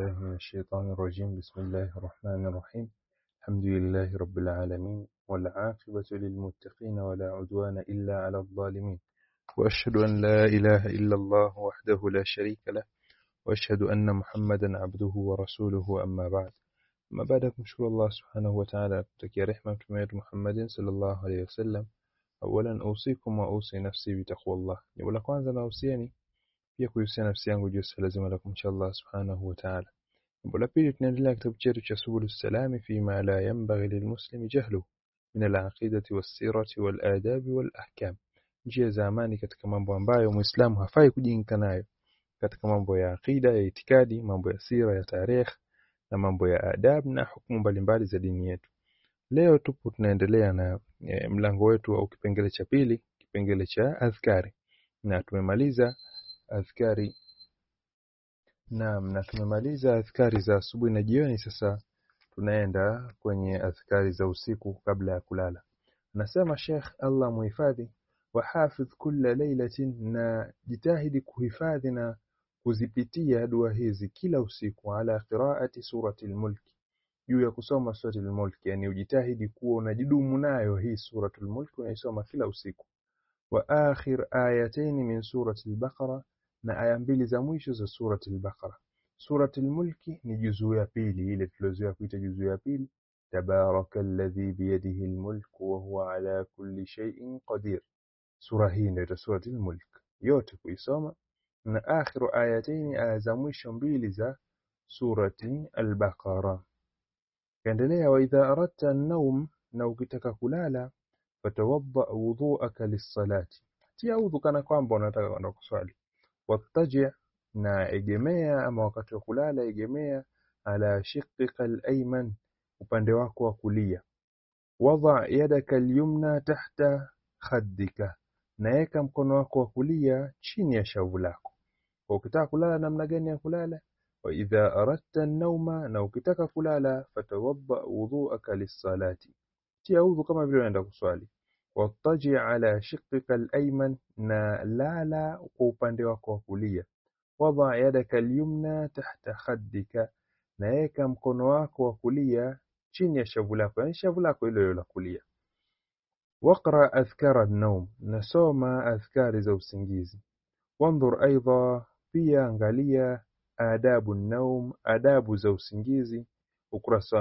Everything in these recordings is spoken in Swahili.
بالله من الشيطان الرجيم بسم الله الرحمن الرحيم الحمد لله رب العالمين والعاقبة للمتقين ولا عدوان إلا على الظالمين وأشهد أن لا إله إلا الله وحده لا شريك له وأشهد أن محمدا عبده ورسوله أما بعد ما بعد kumshukuru Allah subhanahu wa ta'ala kutakia rehema mtume wetu Muhammadin sallallahu alaihi wasallam awalan usikum wa usi nafsi bitaqwallah jambo la kwanza nahusieni pia kuhusia nafsi yangu juu ya lazima la kumcha Allah subhanahu wa ta'ala jambo la pili tunaendelea kitabu chetu cha subulus salami fi ma la yanbaghi lilmuslimi jahlu min alaqidati wassirati waladabi walahkam njia za amani katika mambo ambayo muislamu hafai kujinka nayo katika mambo ya aqida ya itikadi mambo ya sira ya tarehe na mambo ya adab na hukumu mbalimbali za dini yetu leo tupo tunaendelea na e, mlango wetu au kipengele cha pili kipengele cha adhkari na tumemaliza adhkari naam na tumemaliza adhkari za asubuhi na jioni sasa tunaenda kwenye adhkari za usiku kabla ya kulala anasema Sheikh Allah muhifadhi wahafidh kulla lailatin na jitahidi kuhifadhi na kuzipitia dua hizi kila usiku ala qiraati surati al-mulk juu ya kusoma surati al-mulk yani ujitahidi kuwa unajidumu nayo hii surati al-mulk unaisoma kila usiku wa akhir ayatayn min surati al-baqara na aya mbili za mwisho za surati al-baqara surati al-mulk ni juzuu ya pili ile tulozoea kuita juzuu ya pili tabaraka alladhi biyadihi al-mulk wa huwa ala kulli shay'in qadir sura hii ndio surati al-mulk yote kuisoma na akhiru ayataini aya za mwisho mbili za surati al-Baqara. Kaendelea wa idha aradta an-nawm na ukitaka kulala fatawadda wudhu'aka lis-salati. Tia udhu kana kwamba unataka kwenda kuswali. Wattaji na egemea ama wakati wa kulala egemea ala shiqqika al-ayman upande wako wa kulia. Wadha yadaka al-yumna tahta khaddika. Naeka mkono wako wa kulia chini ya shavu lako. Kwa ukitaka kulala namna gani ya kulala wa idha aradta an-nawma na ukitaka kulala fatawadda wudhu'aka lis-salati tia udhu kama vile unaenda kuswali wattaji ala shiqqika al-ayman na lala kwa upande wako wa kulia wadha yadaka al-yumna tahta khaddika na weka mkono wako wa kulia chini ya shavu lako yani shavu lako hilo la kulia waqra adhkara an-nawm nasoma adhkari za usingizi wanzur aidha pia angalia adabu naum adabu za usingizi ukurasa wa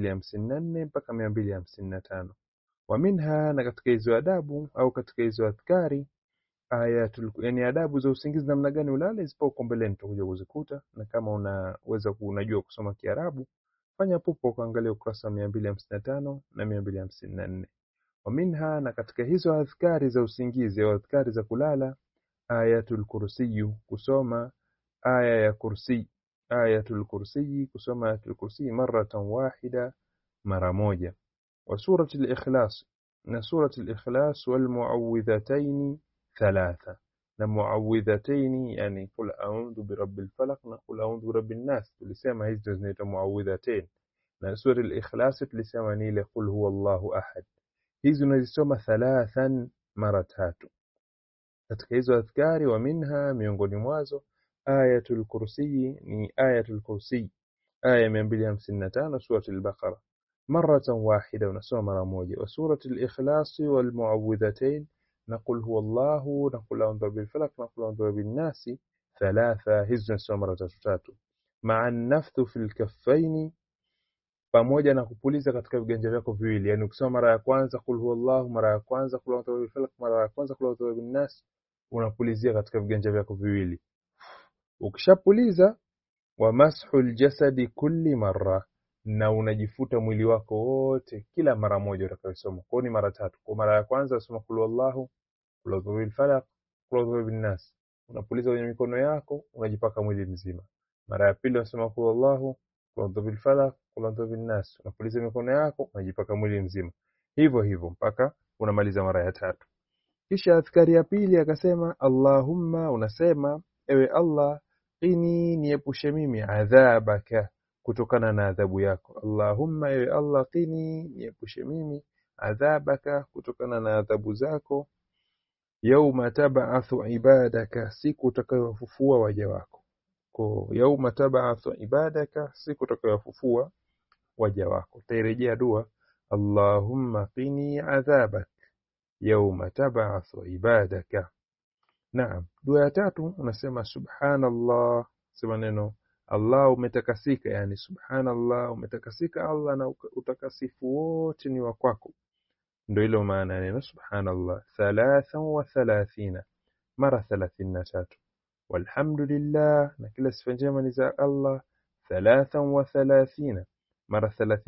254 mpaka 255 wa minha na katika hizo adabu au katika hizo adhkari ayatul yani adabu za usingizi namna gani ulale zipo huko mbeleni tutakuja kuzikuta na kama unaweza unajua kusoma Kiarabu fanya pupo ukaangalia ukurasa wa 255 na 254 wa minha na katika hizo adhkari za usingizi au adhkari za kulala ayatul kursiyu kusoma aya ya kursi ayatul kursiyi kusoma ayatul kursi maratan wahida mara moja wa surati al-ikhlas na surati al-ikhlas wal muawwidhatayn thalatha na muawwidhatayn yani qul a'udhu birabbil falaq na qul a'udhu birabbin nas tulisema hizi zinaitwa muawwidhatayn na surati al-ikhlas tulisema ni ile qul huwallahu ahad hizi unazisoma thalathan mara tatu katika hizo adhkari wa minha miongoni mwazo ayatul kursi ni ayatul kursi aya 255 surati al-baqara maratan wahida unasoma mara moja wa surati al-ikhlas wal muawwidhatayn naqul huwa Allah naqul a'udhu bil falaq naqul a'udhu bin nas thalatha hizo unasoma mara tatu tatu ma'a an-nafthu fil kaffaini pamoja na kupuliza katika viganja vyako viwili yani ukisoma mara ya kwanza kul huwallahu mara ya kwanza kul a'udhu bil falaq mara ya kwanza kul a'udhu bin nas unapulizia katika viganja vyako viwili ukishapuliza wa mashul jasadi kulli marra na unajifuta mwili wako wote kila mara moja utakayosoma kwa ni mara tatu kwa mara ya kwanza usoma kul wallahu kul a'udhu bil falaq kul a'udhu bin nas unapuliza kwenye mikono yako unajipaka mwili mzima mara ya pili unasoma kul wallahu kul a'udhu bil falaq kul a'udhu bin nas unapuliza mikono yako unajipaka mwili mzima hivyo hivyo mpaka unamaliza mara ya tatu kisha adhkari ya pili akasema Allahumma unasema ewe Allah qini niepushe mimi adhabaka kutokana na adhabu yako Allahumma ewe Allah qini niepushe mimi adhabaka kutokana na adhabu zako yauma tab'athu ibadaka siku utakayowafufua waja wako kwa yauma tab'athu ibadaka siku utakayofufua waja wako utairejea dua Allahumma qini adhabak yauma tab'athu ibadaka Naam dua ya tatu unasema subhanallah sema neno Allah umetakasika yani subhanallah umetakasika Allah na utakasifu wote ni wa kwako ndio ile maana ya neno subhanallah thalathan wa thalathina mara 33 walhamdulillah na kila sifa njema ni za Allah thalathan wa thalathina mara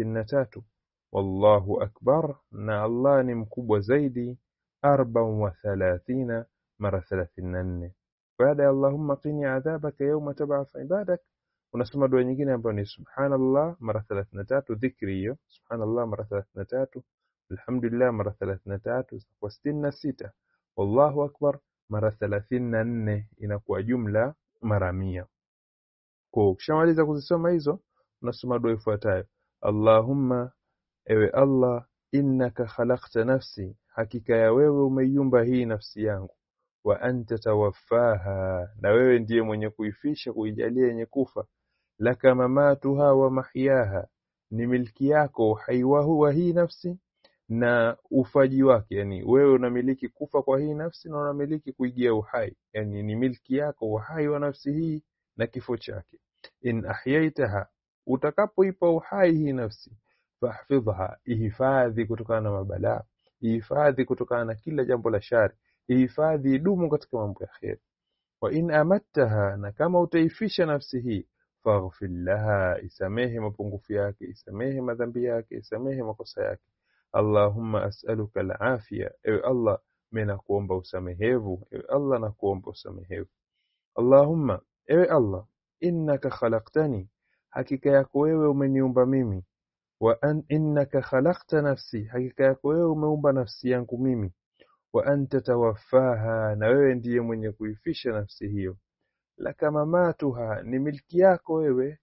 33 wallahu akbar na Allah ni mkubwa zaidi arban wa thalathina mara 34 baada ya Allahumma qini adhabaka yawma tab'ath ibadak unasoma dua nyingine ambayo ni subhanallah mara 33 dhikri hiyo subhanallah mara 33 alhamdulillah mara 33 kwa 66 wallahu akbar mara 34 inakuwa jumla mara 100 kwa ukishamaliza kuzisoma hizo unasoma dua ifuatayo Allahumma ewe Allah innaka khalaqta nafsi hakika ya wewe umeiumba hii nafsi yangu wa anta tawaffaha na wewe ndiye mwenye kuifisha kuijalia yenye kufa laka mamatuha wa mahyaha ni milki yako uhai wa hii nafsi na ufaji wake yani wewe unamiliki kufa kwa hii nafsi na unamiliki kuigia uhai yani ni milki yako uhai wa nafsi hii na kifo chake in ahyaitaha utakapoipa uhai hii nafsi fahfidhha ihifadhi kutokana na mabalaa ihifadhi kutokana na kila jambo la shari ihifadhi idumu katika mambo ya kheri wa in amattaha na kama utaifisha nafsi hii faghfir laha isamehe mapungufu yake isamehe madhambi yake isamehe makosa yake Allahumma as'aluka al-afia ewe Allah mimi nakuomba usamehevu ewe Allah nakuomba usamehevu Allahumma ewe Allah innaka khalaqtani hakika yako wewe umeniumba mimi wa an innaka khalaqta nafsi hakika yako wewe umeumba nafsi yangu mimi wa anta tawaffaha na wewe ndiye mwenye kuifisha nafsi hiyo laka mamatuha ni milki yako wewe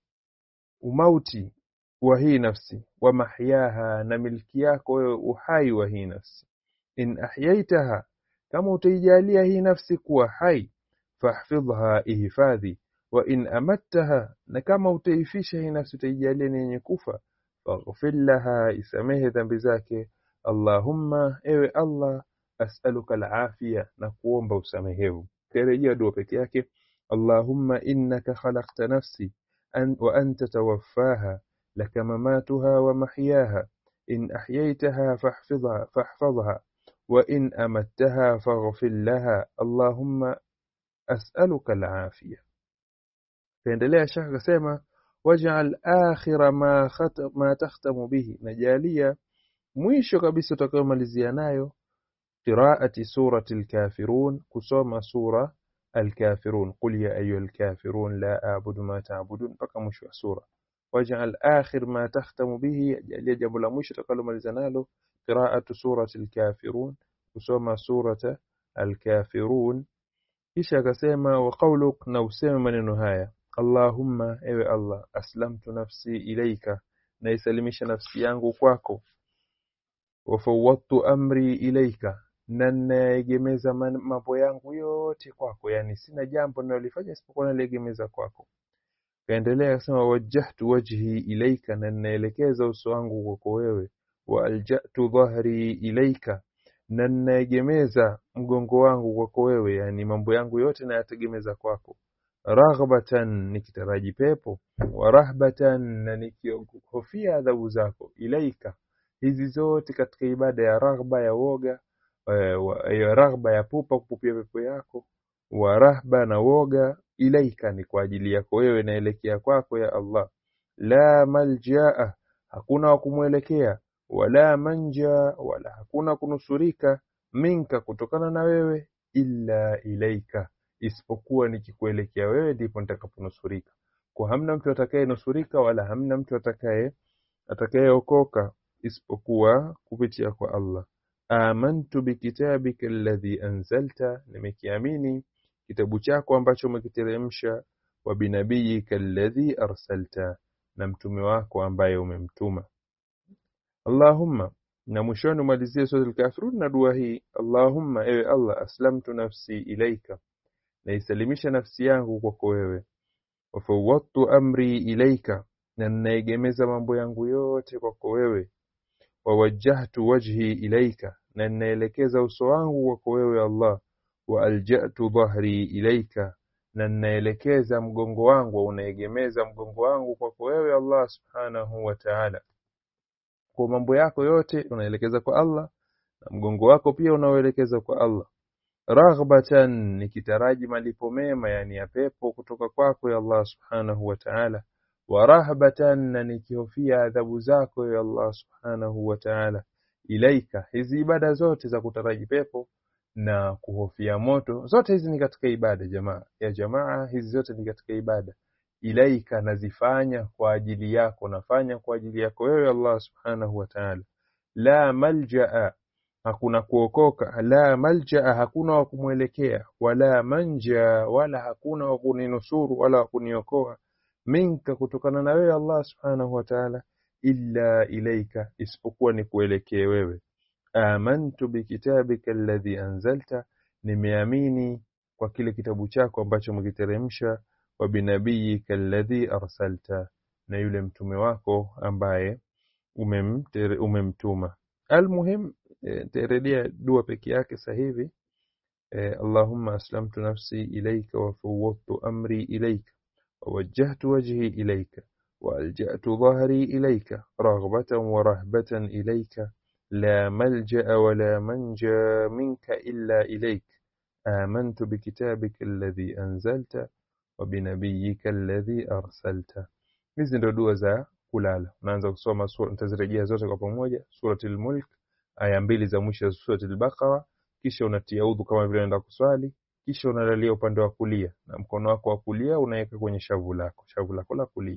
umauti wa hii nafsi wa mahyaha na milki yako wewe uhai wa hii nafsi in ahyaitaha kama utaijalia hii nafsi kuwa hai fahfidhha ihifadhi wa in amattaha na kama utaifisha hii nafsi utaijalia ni yenye kufa faghfir laha isamehe dhambi zake Allahumma ewe Allah as'aluka al-afia na kuomba usamehevu kirejea dua peke yake Allahumma innaka khalaqta nafsi an, wa anta tawaffaha laka mamatuha wa mahyaha in ahyaytaha fahfidhha fahfadhha wa in amattaha faghfir laha Allahumma as'aluka al-afia kaendelea shaka akasema waj'al akhira ma khata, ma takhtamu bihi najalia mwisho kabisa utakayomalizia nayo قراءة سورة الكافرون كسوما سورة الكافرون قل يا أيها الكافرون لا أعبد ما تعبدون بقى مش سورة واجعل آخر ما تختم به يجب مش تقلم الزنال قراءة سورة الكافرون كسوما سورة الكافرون إيش كسيما وقولك نوسيما من النهاية اللهم إيه الله أسلمت نفسي إليك نيسلمش نفسي yangu kwako wafawwadtu amri ilaika na naegemeza mambo yangu yote kwako yani sina jambo ninalofanya isipokuwa naliegemeza kwako kaendelea kusema wajjahtu wajhi ilaika na naelekeza uso wangu kwako wewe wa aljatu dhahri ilaika na naegemeza mgongo wangu kwako wewe yani mambo yangu yote nayategemeza kwako raghbatan nikitaraji pepo wa rahbatan na nikihofia adhabu zako ilaika hizi zote katika ibada ya raghba ya woga ya raghba ya pupa kupupia pepo yako wa rahba na woga ilaika ni kwa ajili yako wewe naelekea kwako ya Allah la maljaa hakuna wa kumwelekea wala manja wala hakuna kunusurika minka kutokana na wewe illa ilaika isipokuwa nikikuelekea wewe ndipo nitakaponusurika kwa hamna mtu atakayenusurika wala hamna mtu atakaye atakayeokoka isipokuwa kupitia kwa Allah amantu bikitabika alladhi anzalta nimekiamini kitabu chako ambacho umekiteremsha wa binabiyika alladhi arsalta na mtume wako ambaye umemtuma Allahumma na mwishoni umalizie sura al-kafirun na dua hii Allahumma ewe Allah aslamtu nafsi ilaika naisalimisha nafsi yangu kwako wewe wafawwadtu amri ilaika na ninaegemeza mambo yangu yote kwako wewe wawajjahtu wajhi ilaika na ninaelekeza uso wangu kwako wewe Allah wa alja'tu dhahri ilaika na ninaelekeza mgongo wangu unaegemeza mgongo wangu kwako wewe Allah subhanahu wa ta'ala kwa mambo yako yote unaelekeza kwa Allah na mgongo wako pia unaoelekeza kwa Allah raghbatan nikitaraji malipo mema yani ya pepo kutoka kwako ya Allah subhanahu wa ta'ala wa rahbatan na nikihofia adhabu zako ya Allah subhanahu wa ta'ala ilaika hizi ibada zote za kutaraji pepo na kuhofia moto zote hizi ni katika ibada jamaa ya jamaa hizi zote ni katika ibada ilaika nazifanya kwa ajili yako nafanya kwa ajili yako wewe Allah subhanahu wa ta'ala la maljaa hakuna kuokoka la maljaa hakuna wa kumwelekea wala manja wala hakuna wa kuninusuru wala wa kuniokoa minka kutokana na wewe Allah subhanahu wa ta'ala illa ilaika isipokuwa ni kuelekee wewe amantu bikitabika alladhi anzalta nimeamini kwa kile kitabu chako ambacho umekiteremsha wa binabiyika alladhi arsalta na yule mtume wako ambaye umemtere, umemtuma almuhim nitarudia dua peke yake sasa hivi Allahumma aslamtu nafsi ilayka wa fawwadtu amri ilayka ووجهت وجهي إليك وألجأت ظهري إليك رغبة ورهبة إليك لا ملجأ ولا منجى منك إلا إليك آمنت بكتابك الذي أنزلت وبنبيك الذي أرسلت hizi ndio dua za kulala unaanza kusoma sura nitazirejea zote kwa pamoja surati al-mulk aya mbili za mwisho za surati al-baqara kisha unatia udhu kama vile unaenda kuswali kisha unalalia upande wa kulia na mkono wako wa kulia unaweka kwenye shavu lako shavu lako la kulia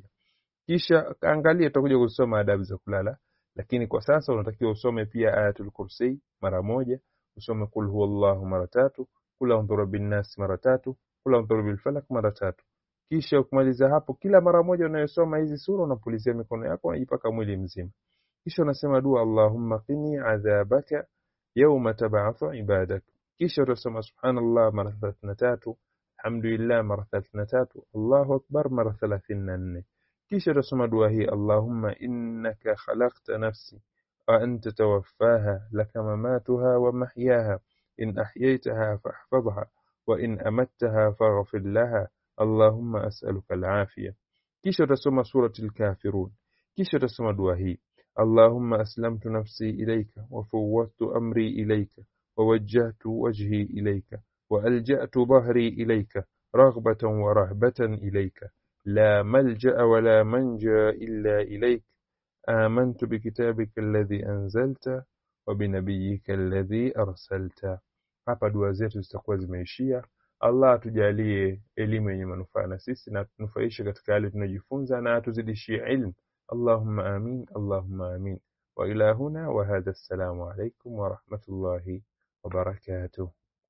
kisha angalia tutakuja kusoma adabu za kulala lakini kwa sasa unatakiwa usome pia ayatul kursi mara moja usome kul huwallahu mara tatu kul a'udhu bin nas mara tatu kul a'udhu bil falaq mara tatu kisha ukimaliza hapo kila mara moja unayosoma hizi sura unapulizia mikono yako unajipaka mwili mzima kisha unasema dua allahumma qini adhabaka yawma tab'athu ibadak kisha utasoma subhanallah mara 33 alhamdulillah mara 33 Allahu akbar mara 34 kisha utasoma dua hii Allahumma innaka khalaqta nafsi wa anta tawaffaha laka mamatuha wa mahyaha in ahyaytaha fahfadhha wa in amattaha faghfir laha Allahumma as'aluka al-afiyah kisha utasoma surati al-kafirun kisha utasoma dua hii Allahumma aslamtu nafsi ilayka wa fawwadtu amri ilayka ووجهت وجهي إليك وألجأت ظهري إليك رغبة ورهبة إليك لا ملجأ ولا منجى إلا إليك آمنت بكتابك الذي أنزلت وبنبيك الذي أرسلت hapa dua zetu zitakuwa zimeishia allah atujalie elimu yenye manufaa na sisi na tunufaishe katika yale tunajifunza na atuzidishie ilmu allahumma amin allahumma amin wa ila huna wa hadha assalamu alaikum wa rahmatullahi وبركاته